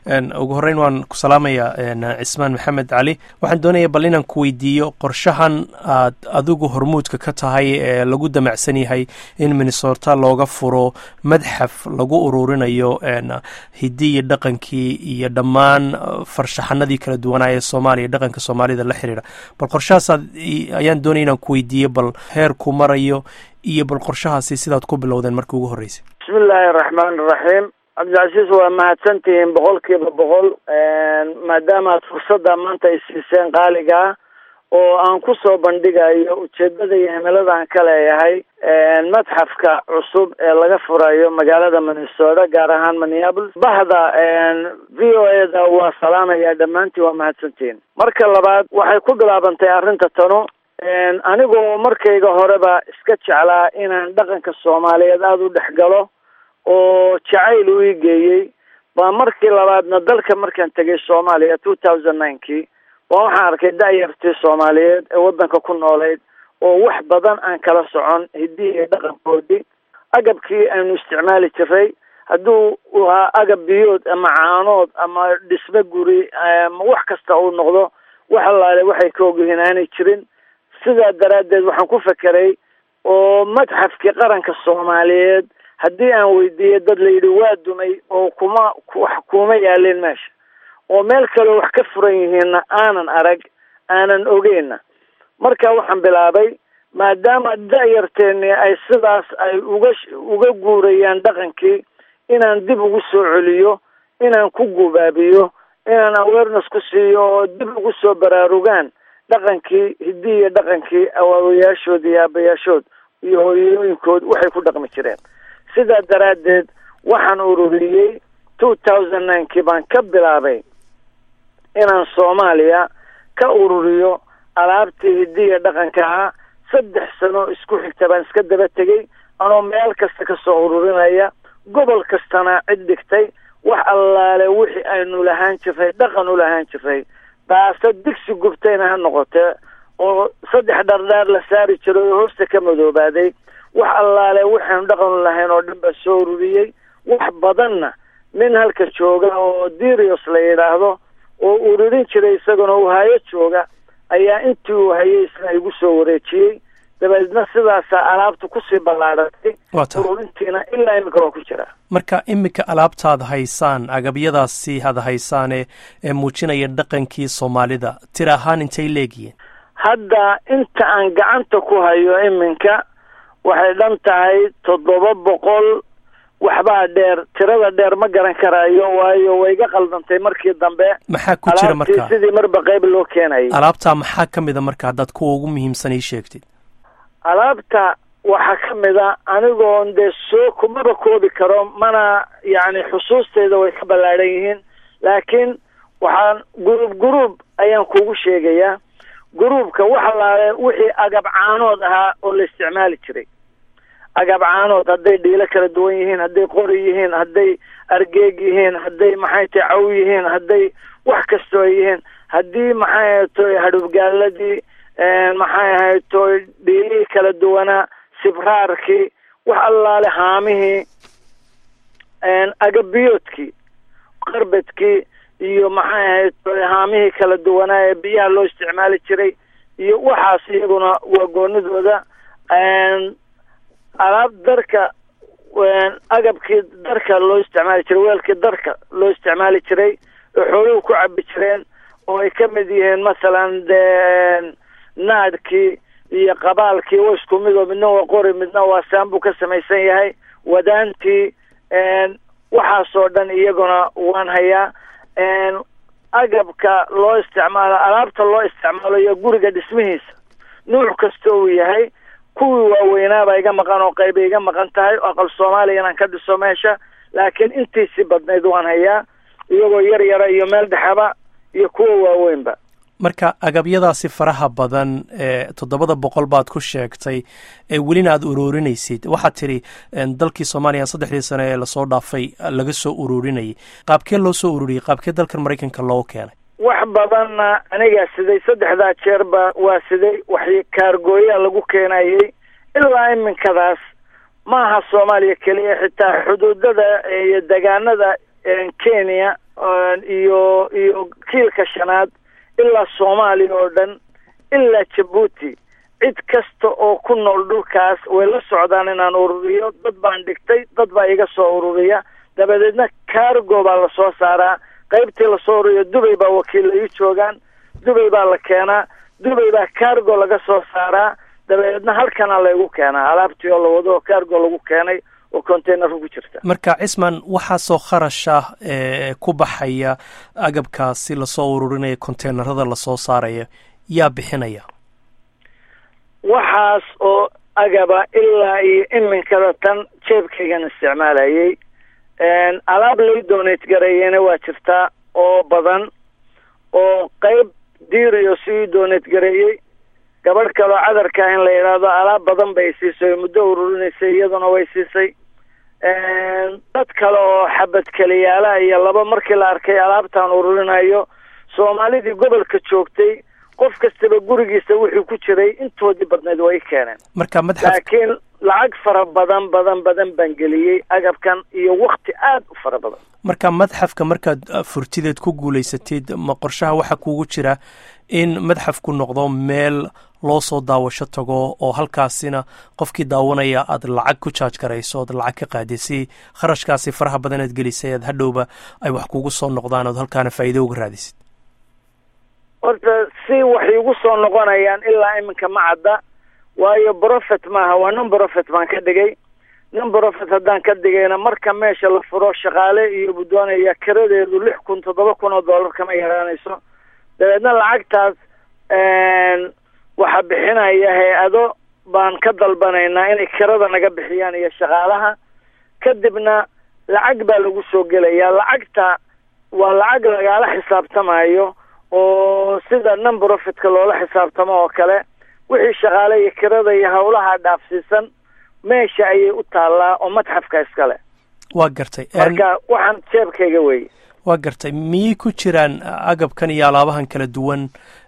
ugu horreyn waan ku salaamayaa cismaan maxamed cali waxaan doonaya bal inaan ku weydiiyo qorshahan aad adigu hormuudka ka tahay ee lagu damacsan yahay in minnesota looga furo madxaf lagu ururinayo hiddi iyo dhaqankii iyo dhammaan farshaxanadii kala duwanaa ee soomaaliya dhaqanka soomaalida la xiriira bal qorshahaas ayaan doonaya inaan ku weydiiyo bal heerku marayo iyo bal qorshahaasi sidaad ku bilowdeen markii ugu horreysay bismi illaahi araxmaan iraxiim cabdilcasiis waa mahadsantihiin boqol kiiba boqol maadaama ad fursadda maanta ay siiseen qaaliga ah oo aan kusoo bandhigayo ujeedada iyo himilada aan ka leeyahay madxafka cusub ee laga furayo magaalada minnesota gaar ahaan minneapolis bahda v o e da waa salaamaya dhammaantiin waa mahadsantihiin marka labaad waxay ku bilaabantay arrinta tanu anigoo markayga horeba iska jeclaa inaan dhaqanka soomaaliyeed aada u dhex galo oo jacayl u ii geeyey baa markii labaadna dalka markaan tegay soomaaliya two thousand ninekii baa waxaan arkay da-yartii soomaaliyeed ee waddanka ku noolayd oo wax badan aan kala socon hiddihii iyo dhaqankoodii agabkii aynu isticmaali jiray hadduu ahaa agab biyood ama caanood ama dhisme guri ama wax kasta uu noqdo wax allaale waxay ka ogyihiin aanay jirin sidaa daraaddeed waxaan ku fekeray oo madxafkii qaranka soomaaliyeed haddii aan weydiiyey dad la yidhi waa dumay oo kuma wax kuma yaalin meesha oo meel kaleo wax ka furan yihiinna aanan arag aanan ogeyna marka waxaan bilaabay maadaama da-yarteeni ay sidaas ay uga uga guurayaan dhaqankii inaan dib ugu soo celiyo inaan ku gubaabiyo inaan awareness ku siiyo oo dib ugu soo baraarugaan dhaqankii hiddii iyo dhaqankii awaawayaashood iyo aabayaashood iyo hooyooyinkood waxay ku dhaqmi jireen sidaa daraaddeed waxaan ururiyey two thousand ninekii baan ka bilaabay inaan soomaaliya ka ururiyo alaabtii hiddiya dhaqanka ahaa saddex sano isku xigta baan iska daba tegey anoo meel kasta kasoo ururinaya gobol kastana cid dhigtay wax allaale wixii aynu lahaan jiray dhaqan u lahaan jiray baase digsi gubtayna ha noqotee oo saddex dhardhaar la saari jiray oo hoosta ka madoobaaday wax allaale waxaanu dhaqan u lahayn oo dhan baa soo ururiyey wax badanna nin halka jooga oo dirios la yidhaahdo oo ururin jiray isaguna uu hayo jooga ayaa intii uu hayay isna igu soo wareejiyey dabeedna sidaasa alaabta kusii ballaadhatay ururintiina ilaa imika waa ku jira marka iminka alaabtaad haysaan agabyadaasi had haysaane ee muujinaya dhaqankii soomaalida tir ahaan intay leegyihiin hadda inta aan gacanta ku hayo iminka waxay dhan tahay toddoba boqol waxbaa dheer tirada dheer ma garan karaayo waayo way iga qaldantay markii dambe maxaa ku jira marka sidii marba qayb loo keenayay alaabtaa maxaa ka mid a marka haddaad kuwa ugu muhiimsan ii sheegtid alaabta waxaa ka mid a anigoon dee soo kumaba koobi karo mana yacni xusuusteeda way ka ballaadhan yihiin laakiin waxaan guruub guruub ayaan kugu sheegayaa guruubka wax allaale wixii agab caanood ahaa oo la isticmaali jiray agab caanood hadday dhiilo kala duwan yihiin hadday qori yihiin hadday argeeg yihiin hadday maxay tahay caw yihiin hadday wax kastoo ay yihiin haddii maxay ahaytoy hadhubgaaladii maxay ahaytoy dhiilihii kala duwanaa sibraarkii wax allaale haamihii agabiyoodkii qarbadkii iyo maxay ahaytoy haamihii kala duwanaa ee biyaha loo isticmaali jiray iyo waxaas iyaguna waa goonidooda alaab darka agabkii darka loo isticmaali jiray weelkii darka loo isticmaali jiray oo xooluhu ku cabi jireen oo ay ka mid yihiin masalan dee naadkii iyo qabaalkii wa isku midoo midna waa qori midna waa saambuu ka samaysan yahay wadaantii waxaasoo dhan iyaguna waan hayaa agabka loo isticmaalo alaabta loo isticmaalayo guriga dhismihiisa nuuc kasta uu yahay kuwii waaweynaabaa iga maqan oo qaybay iga maqan tahay oo aqal soomaaliya inaan ka dhiso meesha laakiin intiisii badnayd waan hayaa iyagoo yar yara iyo meel dhexaba iyo kuwa waaweynba marka agabyadaasi faraha badan ee toddobada boqol baad ku sheegtay ee welina aada ururinaysid waxaad tidhi dalkii soomaaliya saddexdii sane ee lasoo dhaafay laga soo ururinayay qaabkee loo soo ururiyey qaabkee dalkan maraykanka loogu keenay wax badanna anigaa siday saddexdaa jeerba waa siday wax kaargooyaa lagu keenayay ilaa iminkadaas maaha soomaaliya keliya xitaa xuduudada iyo degaanada kenya iyo iyo kiilka shanaad ilaa soomaaliya oo dhan ilaa jabuuti cid kasta oo ku nool dhulkaas way la socdaan inaan ururiyo dad baan dhigtay dad baa iga soo ururiya dabadeedna cargo baa lasoo saaraa qaybtii lasoo ururiyo dubay baa wakiilla ii joogaan dubay baa la keenaa dubay baa cargo laga soo saaraa dabadeedna halkana laygu keenaa alaabtii oo la wado oo cargo lagu keenay oo containerka ku jirta marka cisman waxaasoo kharasha ee ku baxaya agabkaasi lasoo ururinaya containerada lasoo saaraya yaa bixinaya waxaas oo agaba ilaa iyo iminkada tan jeebkaygan isticmaalayay alaab lay donate gareeyena waa jirtaa oo badan oo qayb diiriyo si ii donate gareeyey gabadh kaloo cadarka in la yidhaahdo alaab badan bay siisay muddo ururinaysay iyaduna way siisay dad kale oo xabad keliyaalaha iyo laba markii la arkay alaabtaan ururinayo soomaalidii gobolka joogtay qof kastaba gurigiisa wuxuu ku jiray intoodii badnayd way keeneen marka madxaf laakiin lacag fara badan badan badan baan geliyey agabkan iyo wakti aada u fara badan marka madxafka markaad furtideed ku guulaysatid ma qorshaha waxaa kugu jira in madxafku noqdo meel loo soo daawasho tago oo halkaasina qofkii daawanaya aad lacag ku jaaj garayso ood lacag ka qaadi si kharashkaasi faraha badan aad gelisay aad hadhowba ay wax kugu soo noqdaan ood halkaana faa'iido uga raadisid horta si waxay igu soo noqonayaan ilaa iminka ma cadda waayo profet maaha waa non profet baan ka dhigay non profet haddaan ka dhigayna marka meesha la furo shaqaale iyo buddoonaya kiradeedu lix kun toddoba kun oo dollar kama yaraanayso dabeedna lacagtaas waxaa bixinaya hay-ado baan ka dalbanaynaa inay kirada naga bixiyaan iyo shaqaalaha kadibna lacag baa lagu soo gelayaa lacagta waa lacag lagaala xisaabtamayo oo sida non profitka loola xisaabtamo oo kale wixii shaqaale iyo kirada iyo howlaha dhaafsiisan meesha ayay u taallaa oo madxafka iskale waa gartay marka waxaan jeebkayga weeye waa gartay miyay ku jiraan agabkan iyo alaabahan kala duwan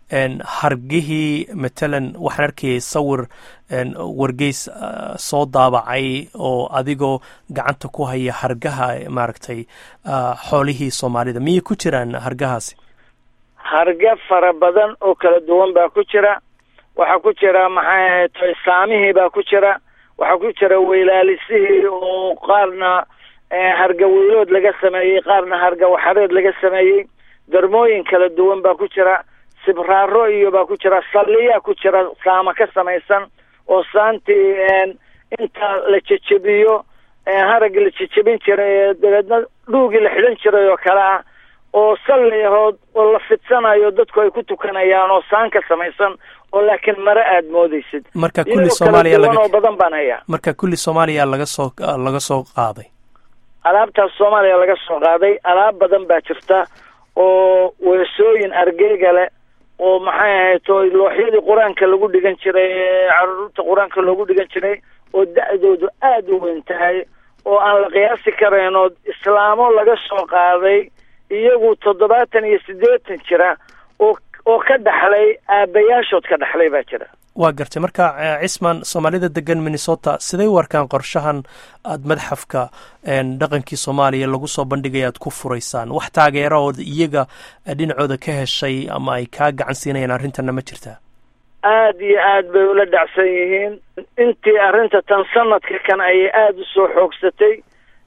hargihii matalan waxaan arkayay sawir wargeys soo daabacay oo adigoo gacanta ku haya hargaha maaragtay xoolihii soomaalida miyay ku jiraan hargahaasi harga fara badan oo kala duwan baa ku jira waxaa ku jira maxay ahayd saamihii baa ku jira waxaa ku jira weylaalisihii oo qaarna harga weylood laga sameeyey qaarna harga waxareed laga sameeyey darmooyin kala duwan baa ku jira sibraaro iyo baa ku jira salliyaa ku jira saama ka samaysan oo saantii inta la jejebiyo haragga la jejebin jiray dabeedna dhuugii la xidhan jiray oo kale ah oo salliyahood oo la fidsanayo dadku ay ku tukanayaan oo saan ka samaysan oo laakiin mare aada moodeysid marka kulli soomaaliya laga oo badan baan hayaa marka kulli soomaaliya laga soo laga soo qaaday alaabtaas soomaaliya laga soo qaaday alaab badan baa jirta oo weesooyin argeyga leh oo maxay ahayd oo looxyadii qur-aanka lagu dhigan jiray caruurta qur-aanka loogu dhigan jiray oo da-doodu aada u weyn tahay oo aan la qiyaasi karayn oo islaamo laga soo qaaday iyagu toddobaatan iyo siddeetan jira oo oo ka dhaxlay aabbayaashood ka dhaxlay baa jira waa gartay marka cisman soomaalida degan minnesota siday u arkaan qorshahan aada madxafka dhaqankii soomaaliya lagu soo bandhigaya aad ku furaysaan wax taageera ood iyaga dhinacooda ka heshay ama ay kaa gacan siinayaan arrintanna ma jirtaa aada iyo aad bay ula dhacsan yihiin intii arrinta tan sanadka kan ayay aada u soo xoogsatay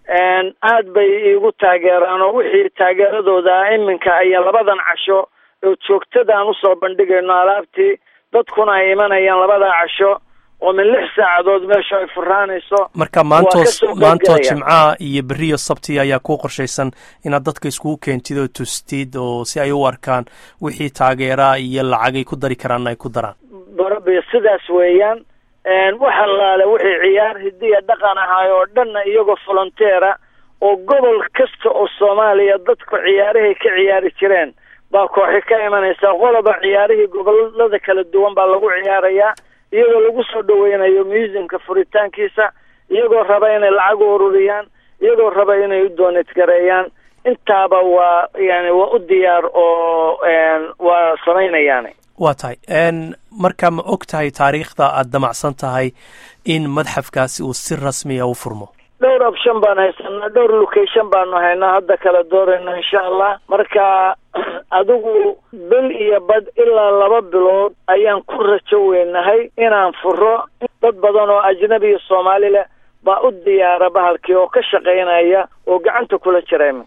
aad bay iigu taageeraan oo wixii taageeradooda iminka aya labadan casho oo joogtadaan usoo bandhigayno alaabtii dadkuna ay imanayaan labadaa casho oo min lix saacadood meesha ay furaanayso marka maantoos maantoo jimcaha iyo beriyo sabti ayaa kuu qorshaysan inaad dadka iskugu keentid oo tustid oo si ay u arkaan wixii taageeraa iyo lacagay ku dari karaanna ay ku daraan barabi sidaas weeyaan waxa laale wixii ciyaar hidiya dhaqan ahaay oo dhanna iyagoo volonteera oo gobol kasta oo soomaaliya dadku ciyaarahay ka ciyaari jireen baa kooxi ka imanaysa qoloba ciyaarihii gobolada kala duwan baa lagu ciyaarayaa iyagoo lagu soo dhaweynayo museumka furitaankiisa iyagoo raba inay lacag u ururiyaan iyagoo raba inay u doonad gareeyaan intaaba waa yani waa u diyaar oo waa samaynayaani waa tahay marka ma og tahay taariikhda aada damacsan tahay in madxafkaasi uu si rasmiya u furmo dhowr option baan haysanaa dhowr location baanu haynaa hadda kala doorayno insha allah marka adigu bil iyo bad ilaa laba bilood ayaan ku rajo weynahay inaan furo dad badan oo ajnabi iyo soomaali leh baa u diyaara bahalkii oo ka shaqaynaya oo gacanta kula jirayma